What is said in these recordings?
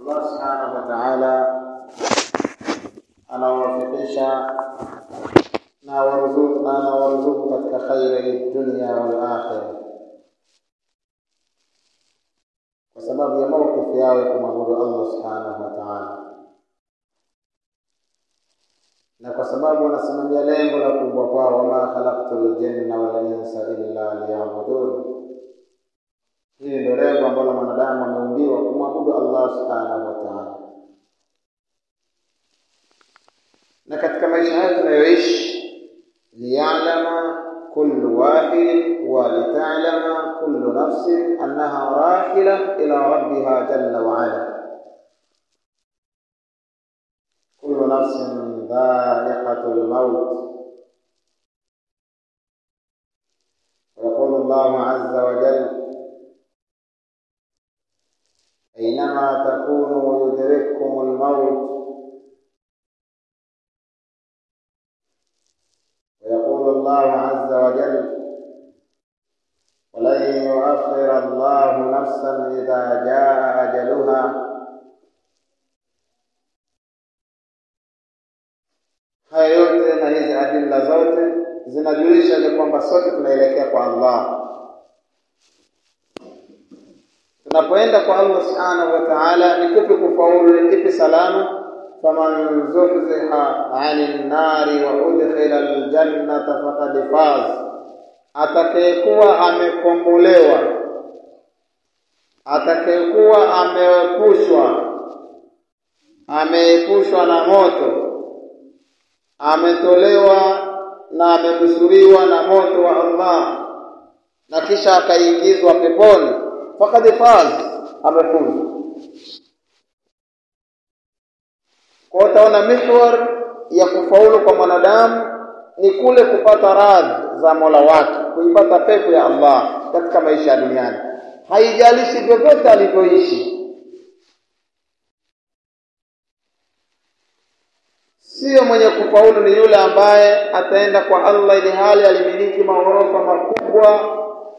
Allah subhanahu wa ta'ala anawafikisha na waruzuku na anawaruzuku katika khairi dunia wal akhirah, kwa sababu ya mawkifu yao ya kumwabudu Allah subhanahu wa ta'ala, na kwa sababu wanasimamia lengo la kuumbwa kwao, wama khalaqtul jinna wal insa illa liya'budun. Hili ndio lengo ambalo mwanadamu ameumbiwa kumwabudu Allah subhanahu wa ta'ala. Na katika maisha haya tunayoishi, liya'lama kullu wahidin wa lita'lama kullu nafsin annaha rahila ila rabbiha jalla wa ala. Kullu nafsin dha'iqatul maut. ويقول الله عز وجل أينما تكونوا يدرككم الموت ويقول الله عز وجل ولن يؤخر الله نفسا إذا جاء أجلها haya yote na hizi adilla zote zinajulisha ni kwamba sote tunaelekea kwa Allah tunapoenda kwa Allah subhanahu wa ta'ala ni kupi kufaulu ni kipi salama faman zuhziha 'anil nari wa udkhila aljannata faqad faz atakayekuwa amekombolewa atakayekuwa ameepushwa ameepushwa na moto ametolewa na amenusuriwa na moto wa Allah na kisha akaingizwa peponi faqad faz amefuzu kwa utaona mihwar ya kufaulu kwa mwanadamu ni kule kupata radhi za Mola wake kuipata pepo ya Allah katika maisha ya duniani haijalishi vyovyote alivyoishi sio mwenye kufaulu ni yule ambaye ataenda kwa Allah ili hali alimiliki maghorofa makubwa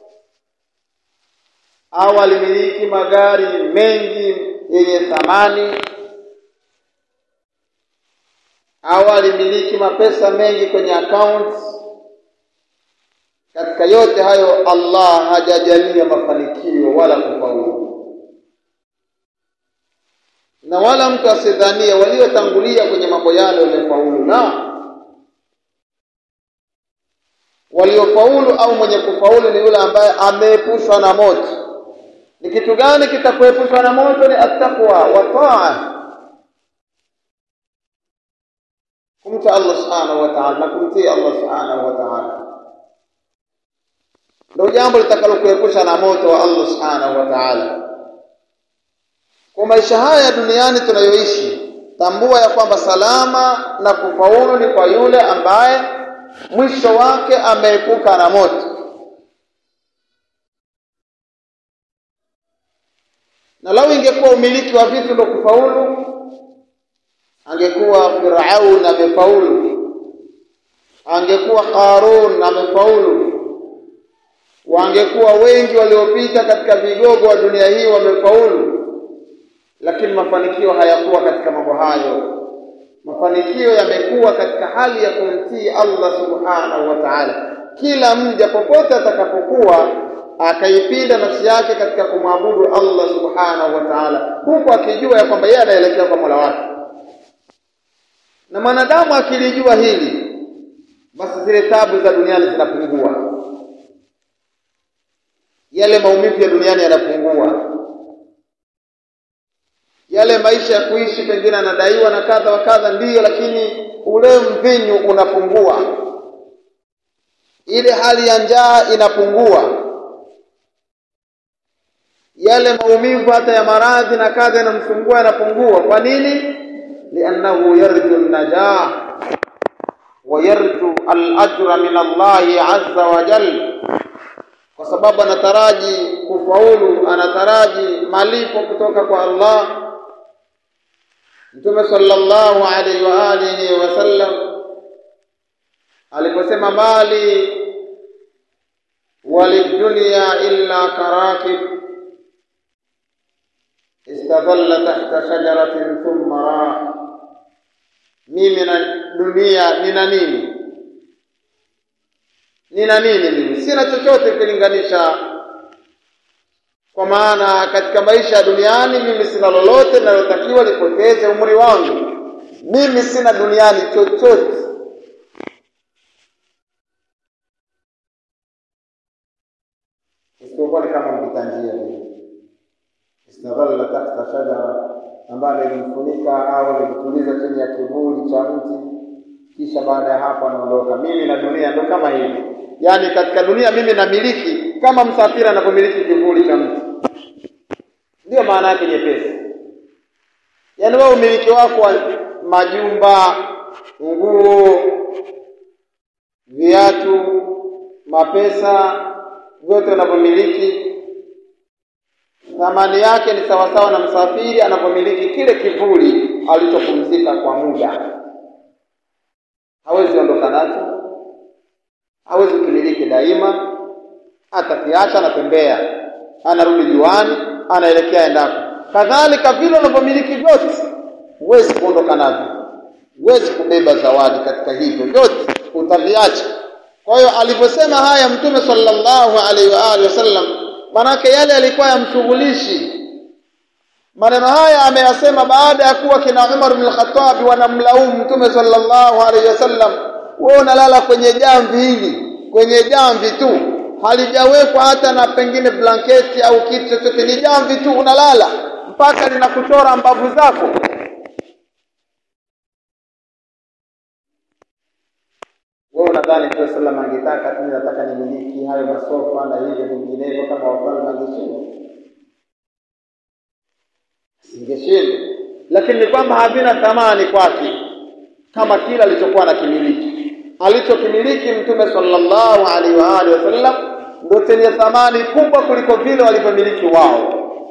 au alimiliki magari mengi yenye thamani au alimiliki mapesa mengi kwenye account katika yote hayo Allah hajajalia mafanikio wala kufaulu na wala mtu asidhanie waliotangulia kwenye mambo yale wamefaulu na waliofaulu au mwenye kufaulu ni yule ambaye ameepushwa na moto ni kitu gani kitakuepushwa na moto ni attaqwa wa taa kumta Allah subhanahu wa ta'ala na kumtii Allah subhanahu wa ta'ala ndio jambo litakalokuepusha na moto wa Allah subhanahu wa ta'ala kwa maisha haya duniani tunayoishi tambua ya kwamba salama na kufaulu ni kwa yule ambaye mwisho wake ameepuka na moto na lau ingekuwa umiliki wa vitu ndio kufaulu angekuwa Firaun amefaulu angekuwa Qarun amefaulu wangekuwa wengi waliopita katika vigogo wa dunia hii wamefaulu lakini mafanikio hayakuwa katika mambo hayo mafanikio yamekuwa katika hali ya kumtii Allah subhanahu wa ta'ala kila mja popote atakapokuwa akaipinda nafsi yake katika kumwabudu Allah subhanahu wa ta'ala huku akijua ya kwamba yeye anaelekea kwa Mola wake na mwanadamu akilijua hili basi zile tabu za duniani zinapungua yale maumivu ya duniani yanapungua yale maisha ya kuishi pengine anadaiwa na kadha wa kadha ndiyo lakini ule mvinyu unapungua ile hali ya njaa inapungua yale maumivu hata ya maradhi na kadha yanamsumbua yanapungua kwa nini liannahu yarju najah wa yarju al-ajra min Allah azza wa jalla kwa sababu anataraji kufaulu anataraji malipo kutoka kwa Allah Mtume sallallahu alaihi wa alihi wasallam aliposema mali walidunya illa karakib istadhalla tahta shajaratin thumma raa mimi na dunia nina nini nina nini mimi sina chochote ukilinganisha kwa maana katika maisha ya duniani mimi sina lolote linalotakiwa lipoteze umri wangu mimi sina duniani chochote isipokuwa ni kama mpita njia vile istadhalla tahta shajara ambayo ilimfunika au ilimtuliza chini ya kivuli cha mti kisha baada ya hapo anaondoka mimi na dunia ndo kama hivi yaani katika dunia mimi namiliki kama msafiri anavyomiliki kivuli cha mti ndiyo maana yake nyepesi yaani wewe umiliki wako wa majumba nguo viatu mapesa vyote unavyomiliki thamani yake ni sawasawa na msafiri anavyomiliki kile kivuli alichopumzika kwa muda hawezi ondoka nacho hawezi kumiliki daima atakiacha anatembea anarudi juani anaelekea endapo kadhalika vile unavyomiliki vyote huwezi kuondoka navyo huwezi kubeba zawadi katika hivyo vyote utaviacha kwa hiyo alivyosema haya mtume sallallahu alaihi wa alihi wasallam manake yale yalikuwa yamshughulishi maneno haya ameyasema baada ya kuwa kina Umar bin Khattab wanamlaumu mtume sallallahu alaihi wasallam wewe unalala kwenye jamvi hili kwenye jamvi tu halijawekwa hata na pengine blanketi au kitu chochote ni jamvi tu unalala mpaka linakuchora mbavu zako wewe unadhani Mtume sallam angetaka tu nataka nimiliki hayo masofa na hivyo vinginevyo kama wafalme angeshinda singeshinda lakini ni kwamba havina thamani kwake kama kila alichokuwa na kimiliki alichokimiliki mtume sallallahu alaihi wa alihi wasallam ndio chenye thamani kubwa kuliko vile walivyomiliki wao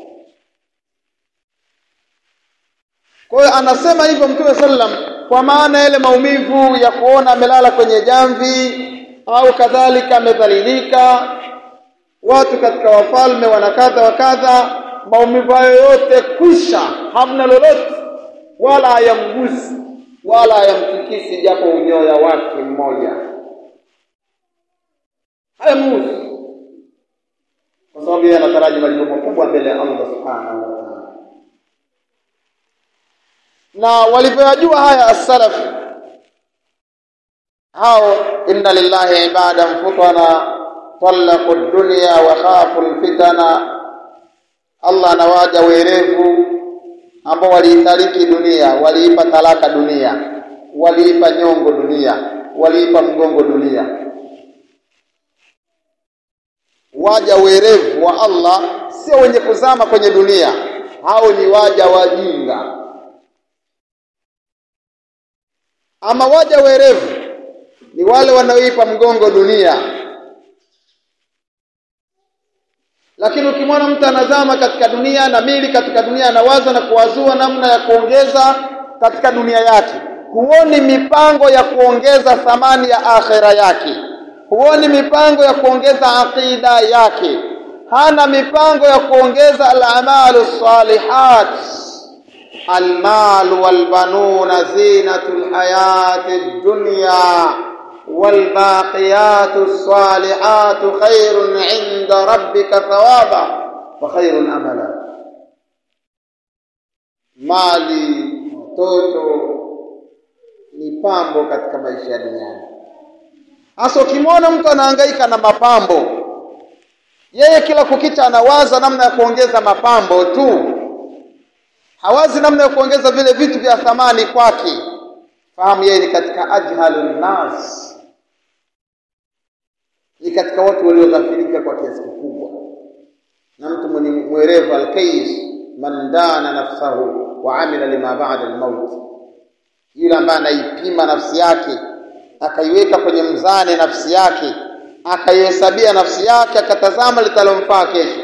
kwa hiyo anasema hivyo mtume sallam kwa maana yale maumivu ya kuona amelala kwenye jamvi au kadhalika amedhalilika watu katika wafalme wana kadha wa kadha maumivu hayo yote kwisha hamna lolote wala hayamgusi wala hayamtikisi japo unyoya wake mmoja hayamgusi kwa sababu yeye anataraji malipo makubwa mbele ya Allah subhanahu wa ta'ala na walivyoyajua haya as-salaf hao inna lillahi ibadan futana talaqu ad-dunya wa khafu al-fitana Allah anawaja werevu ambao waliitariki dunia waliipa talaka dunia waliipa nyongo dunia waliipa mgongo dunia waja werevu wa Allah sio wenye kuzama kwenye dunia hao ni waja wajinga ama waja werevu ni wale wanaoipa mgongo dunia lakini ukimwona mtu anazama katika dunia na mili katika dunia anawaza na kuwazua namna ya kuongeza katika dunia yake huoni mipango ya kuongeza thamani ya akhera yake huoni mipango ya kuongeza aqida yake hana mipango ya kuongeza al-amalu salihat المال والبنون زينة الحياة الدنيا والباقيات الصالحات خير عند ربك ثوابا وخير املا mali mtoto ni pambo katika maisha ya duniani hasa ukimwona mtu anahangaika na mapambo yeye kila kukicha anawaza namna ya kuongeza mapambo tu hawazi namna ya kuongeza vile vitu vya thamani kwake fahamu yeye ni katika ajhalun nas ni katika watu walioghafilika kwa kiasi kikubwa na mtu mwenye mwerevu alkais man dana nafsahu wa amila lima ba'da almaut yule ambaye anaipima nafsi yake akaiweka kwenye mzani nafsi yake akaihesabia nafsi yake akatazama litalomfaa kesho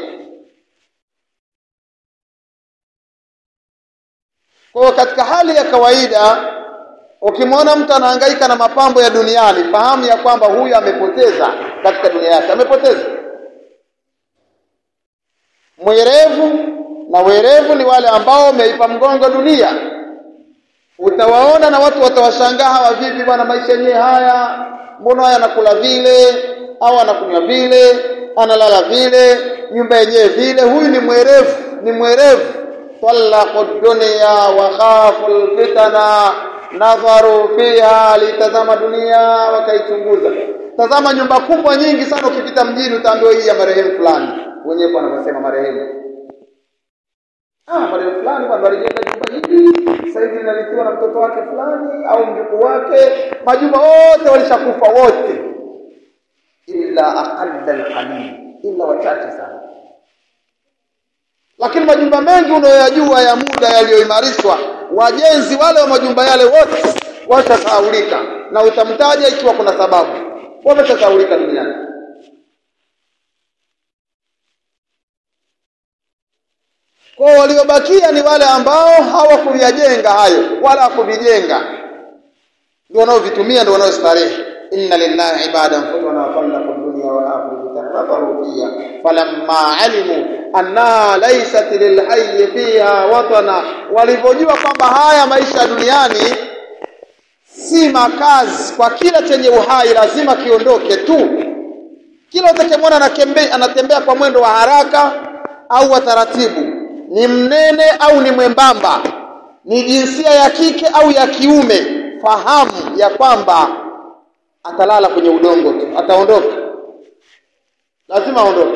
kwa katika hali ya kawaida ukimwona mtu anahangaika na mapambo ya duniani fahamu ya kwamba huyu amepoteza katika dunia yake amepoteza mwerevu na werevu ni wale ambao wameipa mgongo dunia utawaona na watu watawashangaa hawa vipi bwana maisha yenyewe haya mbona haya anakula vile au anakunywa vile analala vile nyumba yenyewe vile huyu ni mwerevu ni mwerevu talaqu dunya wa khafu alfitana nadharu fiha litazama dunia wakaichunguza tazama nyumba kubwa nyingi sana ukipita mjini utaambiwa hii ya marehemu fulani wenyewe kwa wanavyosema marehemu ah marehemu fulani bwana alijenga jumba hili sasa hivi linalitiwa na mtoto wake fulani au mjukuu wake majumba wote walishakufa wote illa aqalla alqalil illa wachache sana lakini majumba mengi unayoyajua ya muda yaliyoimarishwa wajenzi wale wa majumba yale wote washasahaulika na utamtaja ikiwa kuna sababu wameshasahaulika duniani kwa waliobakia ni wale ambao hawakuyajenga hayo wala hakuvijenga ndio wanaovitumia ndio wanaostarehe inna lillahi ibadan futana talaqu dunya wa akhiru tanadharu fiha falamma alimu anna laysat lilhayy fiha watana walivyojua kwamba haya maisha ya duniani si makazi kwa kila chenye uhai lazima kiondoke tu kila utakemwona anatembea anatembea kwa mwendo wa haraka au wa taratibu ni mnene au ni mwembamba ni jinsia ya kike au ya kiume fahamu ya kwamba atalala kwenye udongo tu ataondoka lazima aondoke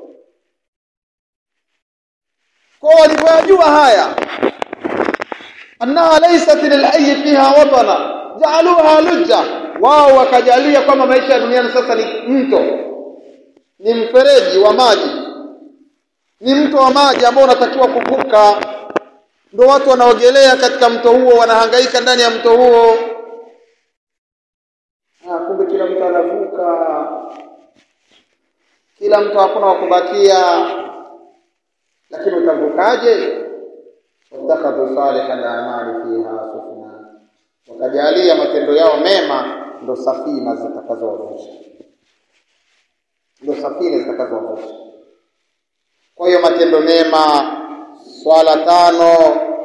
kwa walivyojua haya annaha laysat lilhayy fiha watana jaaluha lujja wao wakajalia kwamba maisha ya duniani sasa ni mto ni mfereji wa maji ni mto wa maji ambao unatakiwa kuvuka ndio watu wanaogelea katika mto huo wanahangaika ndani ya mto huo ah kumbe kila mtu anavuka kila mtu hakuna wa kubakia lakini utavukaje watakhadhu salihal a'mali fiha sufuna wakajalia matendo yao mema ndo safina zitakazowavusha ndo safina zitakazowavusha kwa hiyo matendo mema swala tano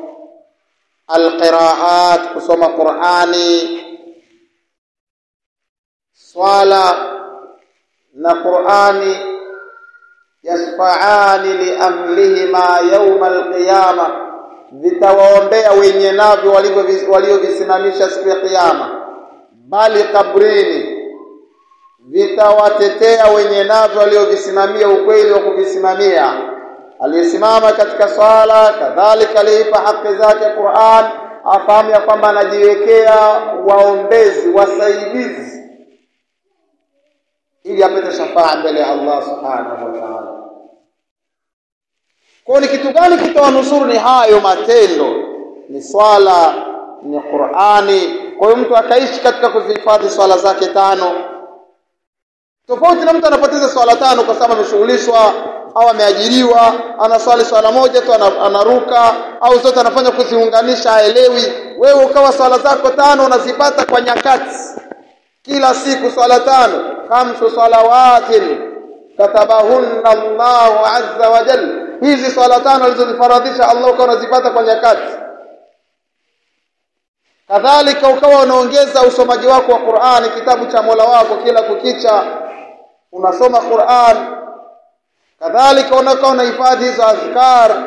alqiraat kusoma qurani swala na qurani yasfaani liamlihima yauma alqiyama vitawaombea wenye navyo waliovisimamisha siku ya kiyama bali kabrini vitawatetea wenye navyo waliovisimamia ukweli wa kuvisimamia aliyesimama katika swala kadhalika aliipa haki zake Qur'an afahamu ya kwamba anajiwekea waombezi wasaidizi ili apate shafaa mbele ya Allah subhanahu wa ta'ala kwa ni kitu gani kitawanusuru ni hayo matendo ni swala ni Qur'ani kwa hiyo mtu akaishi katika kuzihifadhi swala zake tano tofauti na mtu anapoteza swala tano kwa sababu ameshughulishwa au ameajiriwa anaswali swala moja tu anaruka au zote anafanya kuziunganisha haelewi wewe ukawa swala zako tano unazipata kwa nyakati kila siku swala tano khamsu salawatin katabahunna Allahu azza wa jalla hizi swala tano alizozifaradhisha Allah ukawa unazipata kwa nyakati kadhalika ukawa unaongeza usomaji wako wa Qur'ani kitabu cha Mola wako kila kukicha unasoma Qur'an kadhalika unakuwa unahifadhi hizo azkar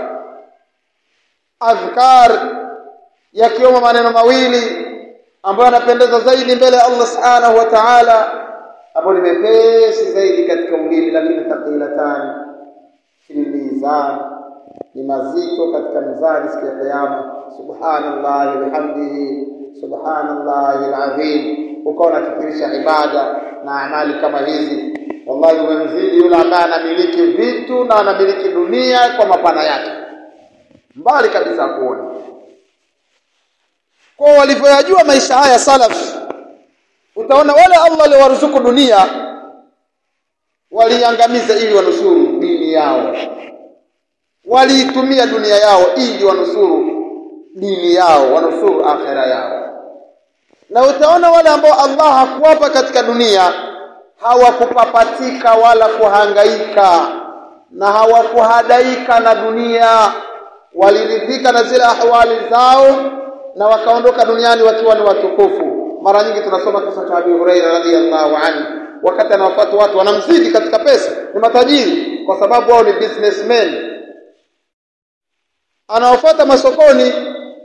azkar yakiwemo maneno mawili ambayo yanapendeza zaidi mbele ya Allah subhanahu wa ta'ala ambayo ni mepesi zaidi katika ulimi lakini thaqilatan fil mizan ni mazito katika mizani siku ya kiyama subhanallahi bihamdihi subhanallahi alazim ukawa unafikirisha ibada na amali kama hizi wallahi umemzidi yule ambaye anamiliki vitu na anamiliki dunia kwa mapana yake mbali kabisa kuona kwa walivyoyajua maisha haya salaf utaona wale Allah aliwaruzuku dunia waliangamiza ili wanusuru dini yao waliitumia dunia yao ili wanusuru dini yao wanusuru akhera yao na utaona wale ambao Allah hakuwapa katika dunia hawakupapatika wala kuhangaika na hawakuhadaika na dunia waliridhika na zile ahwali zao na wakaondoka duniani wakiwa ni watukufu mara nyingi tunasoma kisa cha Abi Huraira radhiyallahu anhu wakati anawafuata watu wanamzidi katika pesa ni matajiri kwa sababu wao ni businessmen anawafuata masokoni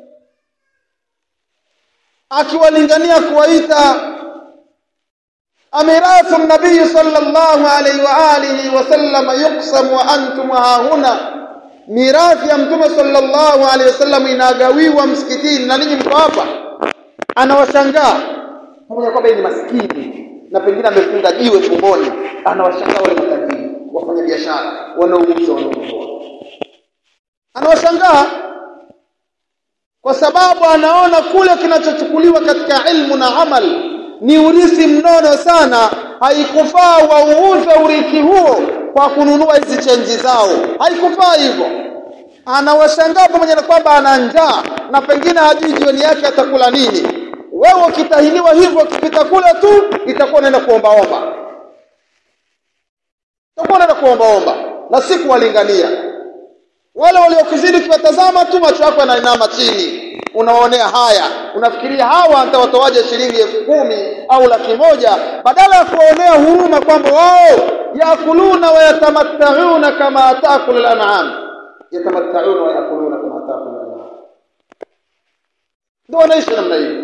akiwalingania kuwaita amirafu nabii sallallahu alaihi wa alihi wasallam yuqsam wa antum hahuna mirathi ya mtume sallallahu alaihi wasallam inagawiwa msikitini na ninyi mko hapa anawashangaa pamoja kwamba ni maskini na pengine amefunga jiwe tumboni anawashangaa wale matajiri wafanya biashara wanaouza wanaonunua anawashangaa kwa sababu anaona kule kinachochukuliwa katika ilmu na amal ni urithi mnono sana haikufaa wauuze urithi huo kwa kununua hizi chenji zao haikufaa hivyo anawashangaa pamoja na kwamba ana njaa na pengine hajui jioni yake atakula nini wewe ukitahiniwa hivyo ukipita kule tu itakuwa unaenda kuombaomba itakuwa unaenda kuombaomba na si kuwalingania wale waliokuzidi ukiwatazama tu macho yako yanainama chini unaonea haya unafikiria hawa nitawatoaje shilingi elfu kumi au laki moja badala ya kuwaonea huruma kwamba wao yakuluna wa yatamattauna kama taakulu al-an'am yatamattauna wa yakuluna kama taakulu al-an'am ndio wanaishi namna hiyo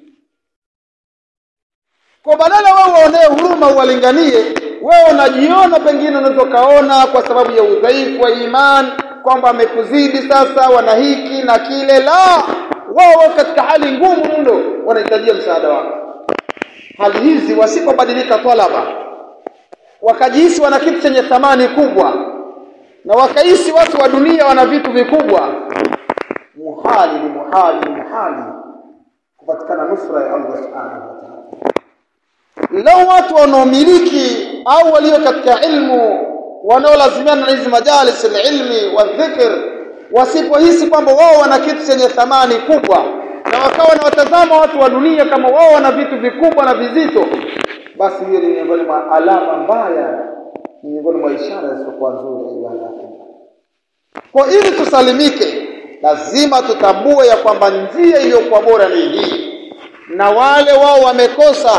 kwa badala wao waonee huruma uwalinganie wewe unajiona pengine unaweza kaona kwa sababu ya udhaifu wa imani kwamba amekuzidi sasa wana hiki na kile la wao katika hali ngumu mno wanahitajia msaada wako hali hizi wasipobadilika talaba wakajihisi wana kitu chenye thamani kubwa na wakahisi watu wa dunia wana vitu vikubwa muhali ni muhali ni muhali kupatikana nusra ya Allah subhanahu wa ta'ala lau watu wanaomiliki au walio katika ilmu wanaolazimiana na hizi majalis ilmi wa dhikr wasipohisi kwamba wao wana kitu chenye thamani kubwa na wakawa na watazama watu wa dunia kama wao wana vitu vikubwa na vizito basi hiyo ni miongoni mwa alama mbaya ni miongoni mwa ishara zisizokuwa nzuri kwa ili tusalimike lazima tutambue ya kwamba njia iliyokuwa bora ni hii na wale wao wamekosa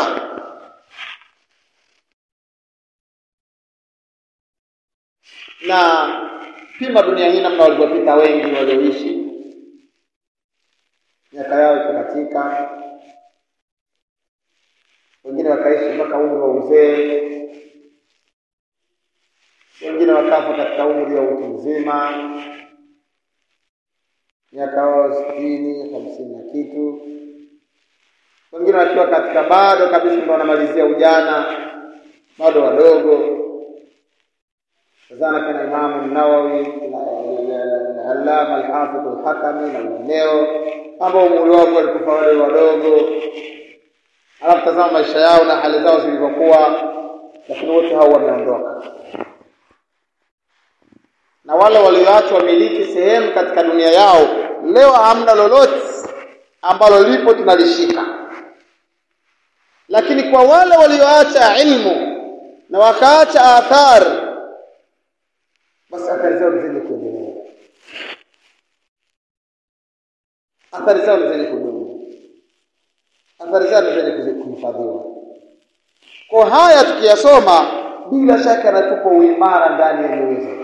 na pima dunia hii namna walivyopita wengi walioishi miaka yao ikakatika wengine wakaishi mpaka umri wa uzee wengine wakafa katika umri wa utu mzima miaka yao sitini hamsini na kitu wengine wakiwa katika bado kabisa ndo wanamalizia ujana bado wadogo zana kana Imamu Nawawi na Allama Alhafidh Alhakami na wengineo ambao umri wao walikufa wale wadogo, alafu tazama maisha yao na hali zao zilivyokuwa, lakini wote hao wameondoka, na wale walioachwa wamiliki sehemu katika dunia yao, leo hamna lolote ambalo lipo tunalishika, lakini kwa wale walioacha ilmu na wakaacha athari basi athari zao ni zenye kuendelea, athari zao ni zenye kudumu, athari zao ni zenye kuhifadhiwa. Kwa haya tukiyasoma, bila shaka yanatupa uimara ndani ya nyoyo zetu.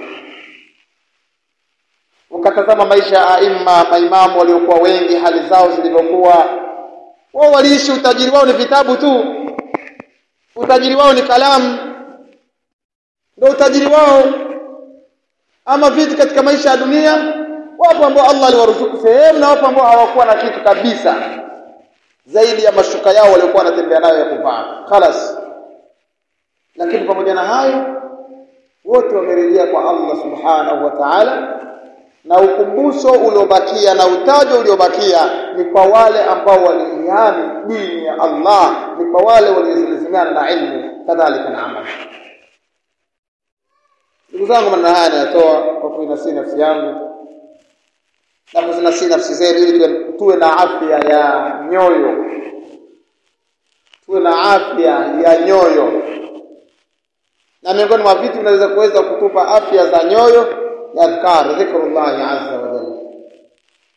Ukatazama maisha ya aima, maimamu waliokuwa wengi, hali zao zilivyokuwa, wao waliishi, utajiri wao ni vitabu tu, utajiri wao ni kalamu, ndio utajiri wao ama vitu katika maisha ya dunia wapo ambao Allah aliwaruzuku sehemu na wapo ambao hawakuwa na kitu kabisa zaidi ya mashuka yao waliokuwa wanatembea nayo ya kuvaa khalas lakini pamoja na hayo wote wamerejea kwa Allah subhanahu wa ta'ala na ukumbusho uliobakia na utajo uliobakia ni kwa wale ambao waliihami dini ya Allah ni kwa wale waliozilizimiana na ilmu kadhalika na amali ndugu zangu maneno haya nayatoa kwa kuinasii nafsi yangu na kuzinasii nafsi zenu ili tuwe, tuwe na afya ya nyoyo tuwe na afya ya nyoyo na miongoni mwa vitu vinaweza kuweza kutupa afya za nyoyo ni adhkar dhikrullahi azza wa jalla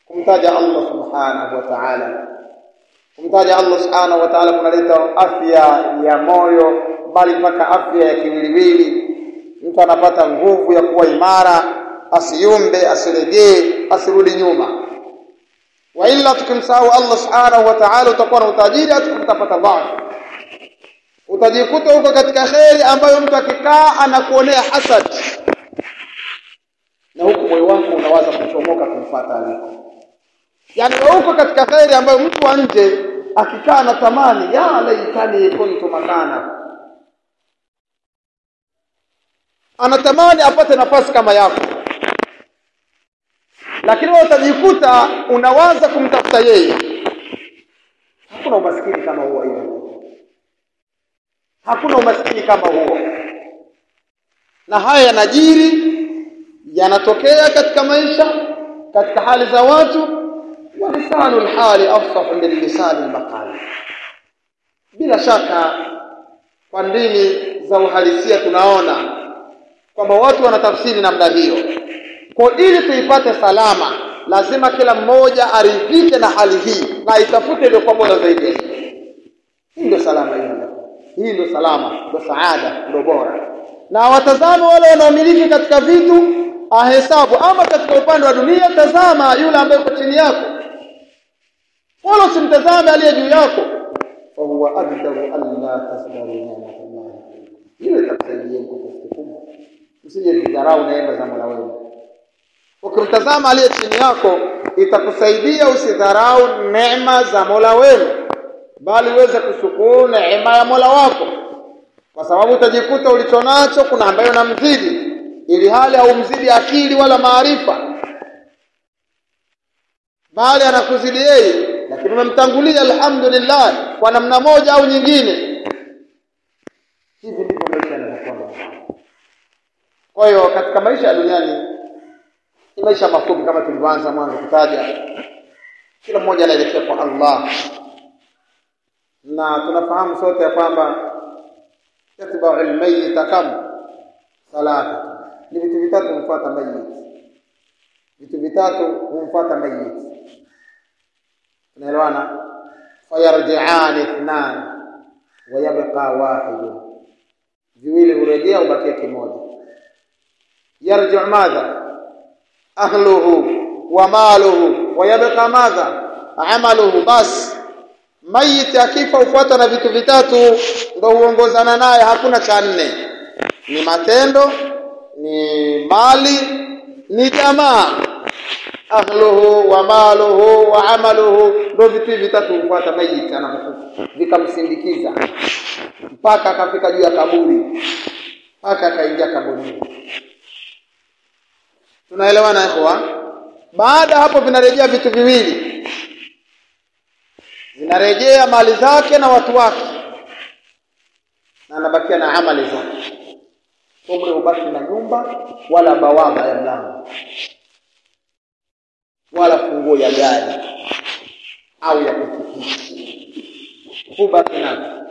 kumtaja Allah subhanahu wa ta'ala kumtaja Allah subhanahu wa ta'ala kunaleta afya ya moyo bali mpaka afya ya kiwiliwili mtu anapata nguvu ya kuwa imara asiyumbe asilegee asirudi nyuma wa illa tukimsahau Allah subhanahu wa ta'ala utakuwa na utajiri utapata dhaifu utajikuta huko katika kheri ambayo mtu akikaa anakuonea hasad na huku moyo wako unawaza kuchomoka kumfuata aliko yani huko katika kheri ambayo mtu wa nje akikaa na tamani ya laitani kuntu makana anatamani apate nafasi kama yako lakini wewe utajikuta unawaza kumtafuta yeye hakuna umaskini kama huo hiyo hakuna umaskini kama huo na haya yanajiri yanatokea katika maisha katika hali za watu wa lisanu lhali afsahu min lisani lmaqali bila shaka kwa ndini za uhalisia tunaona kwamba watu wanatafsiri namna hiyo kwa ili tuipate salama lazima kila mmoja aridhike na hali hii na itafute iliyokuwa bora zaidi ya hii hii ndio salama hiyo hii ndio salama ndio saada ndio bora na watazame wale wanaomiliki katika vitu ahesabu ama katika upande wa dunia tazama yule ambaye uko chini yako wala usimtazame aliye juu yako fa huwa aqdaru an la tasdaru ni'matallah ile itakusaidia kwa kiasi kikubwa usije kudharau neema za Mola wenu ukimtazama aliye chini yako itakusaidia usidharau neema za Mola wenu bali uweze kushukuru neema ya Mola wako kwa sababu utajikuta ulichonacho kuna ambayo namzidi ili hali haumzidi akili wala maarifa bali anakuzidi yeye lakini umemtangulia alhamdulillah kwa namna moja au nyingine hivi ndivyo maisha yanavyokuwa kwa hiyo katika maisha ya duniani ni maisha mafupi kama tulivyoanza mwanzo kutaja kila mmoja anaelekea kwa Allah na tunafahamu sote ya kwamba yatbau almayyita kam salata ni vitu vitatu humfuata mayit vitu vitatu humfuata mayit tunaelewana fayarji'an ithnan wa yabqa wahid viwili hurejea ubakia kimoja yarji'u madha ahluhu wa maluhu wa yabqa madha amaluhu bas mayit akifa ufuata na vitu vitatu ndio huongozana naye hakuna cha nne ni matendo ni mali ni jamaa ahluhu wa maluhu wa amaluhu ndio vitu vitatu hufuata mayit anapokufa vikamsindikiza mpaka akafika juu ya kaburi mpaka akaingia kaburini tunaelewana ikhwa baada hapo vinarejea vitu viwili zinarejea mali zake na watu wake na anabakia na amali zake umri hubaki na nyumba wala bawaba ya mlango wala funguo ya gari au ya pikipiki hubaki nayo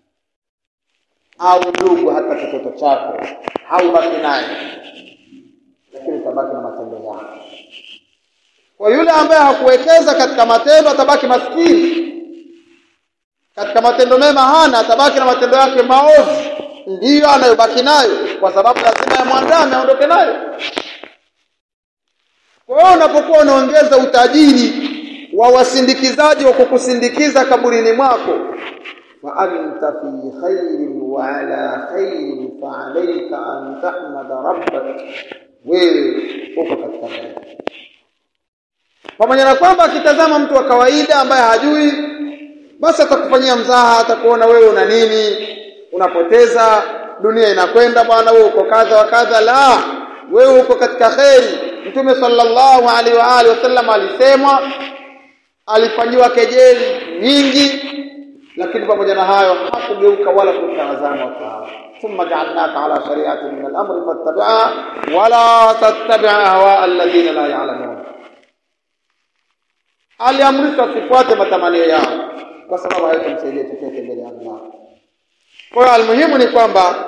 au ndugu hata kitoto chako haubaki naye lakini utabaki na matendo yako kwa yule ambaye hakuwekeza katika matendo atabaki maskini katika matendo mema hana atabaki na matendo yake maovu ndiyo anayobaki nayo kwa sababu lazima yamwandame aondoke nayo kwa hiyo unapokuwa unaongeza utajiri wa wasindikizaji wa kukusindikiza kaburini mwako fa anta fi khairin wa ala khairin fa alayka an tahmada rabbak wewe uko katika kheri pamoja na kwamba akitazama mtu wa kawaida ambaye hajui basi atakufanyia mzaha atakuona wewe una nini unapoteza dunia inakwenda bwana wewe uko kadha wa kadha la wewe uko katika kheri mtume sallallahu alaihi wa alihi wasallam alisemwa alifanyiwa kejeli nyingi lakini pamoja na hayo hakugeuka wala kutazama watu hao thumma ja'alnaka ala shari'atin min al-amri fattabi'ha wala tattabi' ahwa alladhina la ya'lamun aliamrishwa sifuate matamanio yao kwa sababu haitamsaidia chochote mbele ya Allah kwa hiyo almuhimu ni kwamba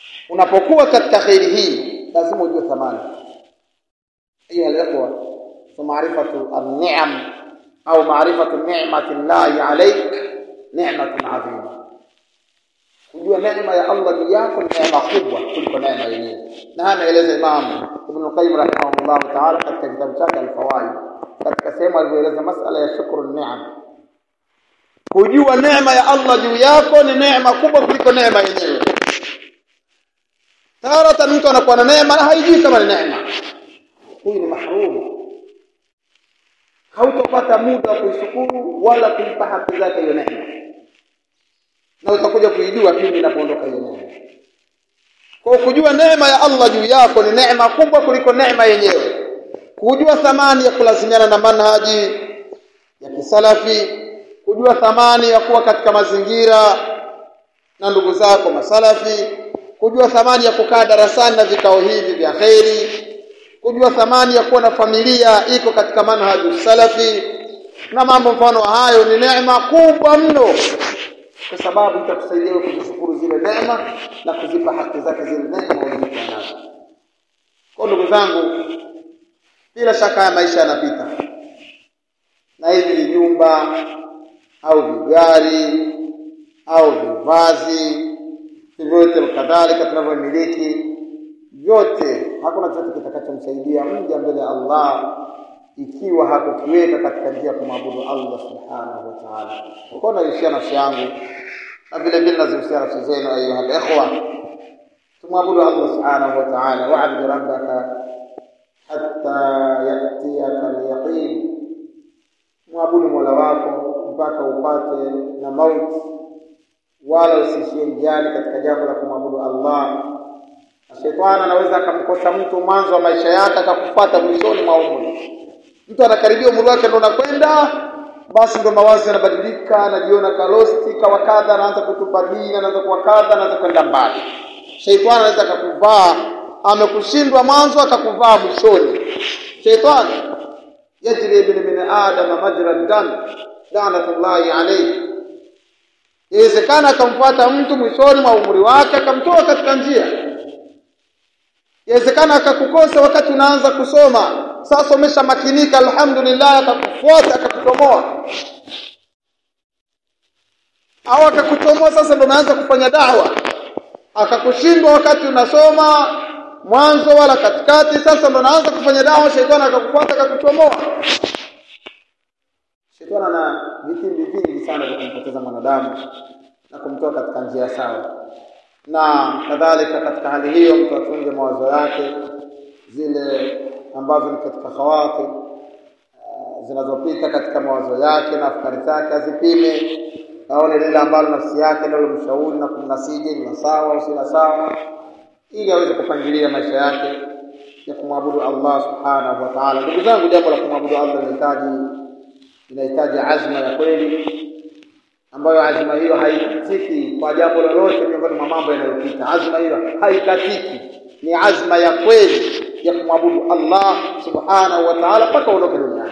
unapokuwa katika khairi hii lazima ujue thamani hiyo aliyokuwa so maarifatu an-ni'am au maarifatu ni'mati llahi alayk ni'matun adhima kujua neema ya Allah juu yako ni neema kubwa kuliko neema yenyewe na haya ameeleza Imam Ibn Qayyim rahimahullah ta'ala katika kitabu chake Al-Fawaid katika sehemu alivyoeleza masala ya shukru ni'am kujua neema ya Allah juu yako ni neema kubwa kuliko neema yenyewe tarata mtu anakuwa na neema na haijui kama ni neema huyu ni mahrum hautopata muda wa kuishukuru wala kuipa haki zake hiyo neema na utakuja kuijua pindi inapoondoka hiyo neema kwa kujua neema ya Allah juu yako ni neema kubwa kuliko neema yenyewe kujua thamani ya kulazimiana na manhaji ya kisalafi kujua thamani ya kuwa katika mazingira na ndugu zako masalafi kujua thamani ya kukaa darasani na vikao hivi vya kheri kujua thamani ya kuwa na familia iko katika manhaju salafi na mambo mfano hayo ni neema kubwa mno kwa sababu itakusaidia wewe kuzishukuru zile neema na kuzipa haki zake zile neema ulizokuwa nazo kwa ndugu zangu bila shaka ya maisha yanapita na hivi vijumba au vigari au vivazi vyote kadhalika tunavyomiliki vyote hakuna chochote kitakachomsaidia mja mbele ya Allah ikiwa hakukiweka katika njia ya kumwabudu Allah subhanahu wa ta'ala. Kwa naishia nafsi yangu na vile vile nazihusia nafsi zenu ayuha ikhwa, tumwabudu Allah subhanahu wa ta'ala, wa'bud rabbaka hatta yatiyaka al-yaqin, mwabudu mola wako mpaka upate na mauti, wala usiishie njiani katika jambo la kumwabudu Allah. Shetani anaweza akamkosa mtu mwanzo wa maisha yake akakufuata mwishoni mwa umri. Mtu anakaribia umri wake ndo unakwenda, basi ndo mawazo yanabadilika, anajiona kalosti kawa kadha, anaanza kutupa dini, anaanza kuwa kadha, anaanza kwenda mbali. Shetani anaweza akakuvaa, amekushindwa mwanzo akakuvaa mwishoni. Shetani yajri ibn min adam majra dam laanatullahi alayhi. Inawezekana akamfuata mtu mwishoni mwa umri wake akamtoa katika njia Inawezekana akakukosa wakati unaanza kusoma. Sasa umeshamakinika alhamdulillah akakufuata akakutomoa. Au akakutomoa sasa ndo unaanza kufanya dawa. Akakushindwa wakati unasoma mwanzo wala katikati sasa ndo unaanza kufanya dawa shetani akakufuata akakutomoa. Shetani ana vitimbi vingi sana vya kumpoteza mwanadamu na kumtoa katika njia sawa na kadhalika katika hali hiyo mtu atunge mawazo yake zile ambazo ni katika khawati uh, zinazopita katika mawazo yake na afkari zake azipime aone lile ambalo nafsi yake ndio mshauri na kumnasiji ni sawa au si sawa ili aweze kupangilia maisha yake ya kumwabudu Allah subhanahu wa ta'ala ndugu zangu jambo la kumwabudu Allah linahitaji linahitaji azma ya kweli ambayo azma hiyo haikatiki kwa jambo lolote miongoni mwa mambo yanayopita. Azma hiyo haikatiki, ni azma ya kweli ya kumwabudu Allah subhanahu wa ta'ala mpaka uondoke duniani.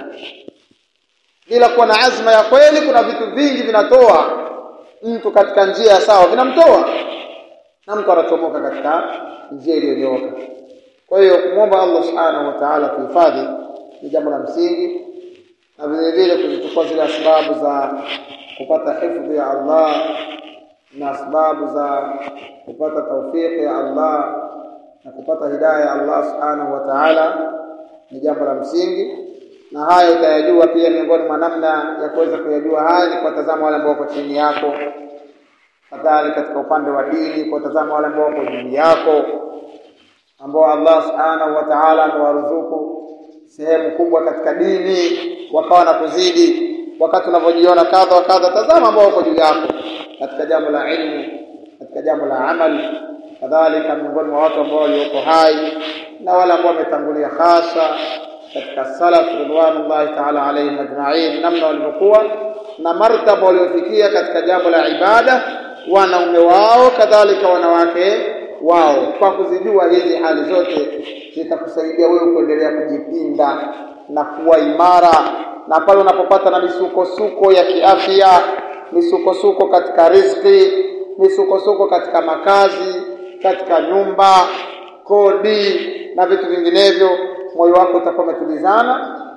Bila kuwa na azma ya kweli, kuna vitu vingi vinatoa mtu katika njia ya sawa, vinamtoa na mtu anachomoka katika njia iliyonyooka. Kwa hiyo kumwomba Allah subhanahu wa ta'ala kuhifadhi ni jambo la msingi, na vile vile kuzichukua zile sababu za kupata hifadhi ya Allah na sababu za kupata taufiki ya Allah na kupata hidayah ya Allah subhanahu wa ta'ala ni jambo la msingi na haya utayajua pia miongoni mwa namna ya kuweza kuyajua haya ni kuwatazama wale ambao wako chini yako kadhalika katika upande wa dini kuwatazama wale ambao wako juu yako ambao Allah subhanahu wa ta'ala amewaruzuku sehemu kubwa katika dini wakawa na kuzidi wakati unavyojiona kadha wa kadha tazama ambao wako juu yako katika jambo la ilmu katika jambo la amali kadhalika miongoni mwa watu ambao walioko hai na wale ambao wametangulia hasa katika salaf ridwanullahi ta'ala alayhim ajma'in namna walivyokuwa na martaba waliofikia katika jambo la ibada wanaume wao kadhalika wanawake wao kwa kuzijua hizi hali zote zitakusaidia wewe kuendelea kujipinda na kuwa imara na pale unapopata na misukosuko ya kiafya misukosuko katika riziki misukosuko katika makazi katika nyumba kodi na vitu vinginevyo moyo wako utakuwa umetulizana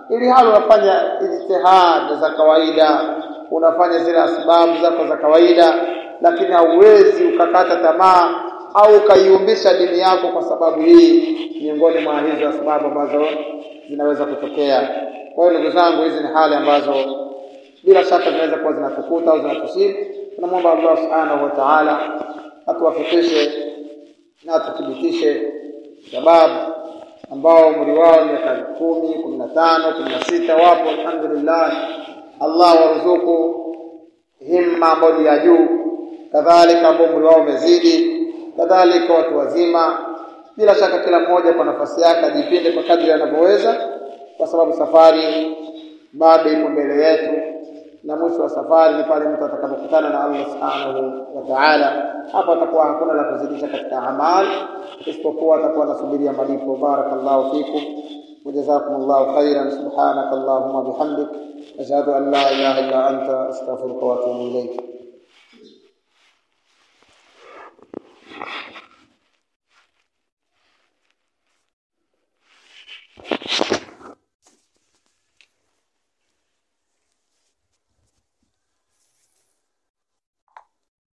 ili hali unafanya ijtihad za kawaida unafanya zile asbabu zako za kawaida lakini hauwezi ukakata tamaa au ukaiumbisha dini yako kwa sababu hii miongoni mwa hizo sababu ambazo zinaweza kutokea kwa hiyo ndugu zangu hizi ni hali ambazo bila shaka zinaweza kuwa zinatukuta au zinatusibu tunamwomba Allah subhanahu wa ta'ala atuwafikishe na atuthibitishe sababu ambao umri wao ni miaka kumi kumi na tano kumi na sita wapo alhamdulillah Allah waruzuku himma ambayo ni ya juu kadhalika ambao umri wao umezidi kadhalika watu wazima bila shaka kila mmoja kwa nafasi yake ajipinde kwa kadri anavyoweza kwa sababu safari bado ipo mbele yetu na mwisho wa safari ni pale mtu atakapokutana na Allah subhanahu wa ta'ala hapo atakuwa hakuna la kuzidisha katika amali isipokuwa atakuwa anasubiria malipo barakallahu fikum وجزاكم الله خيرا سبحانك اللهم وبحمدك أشهد أن لا إله إلا أنت أستغفرك وأتوب إليك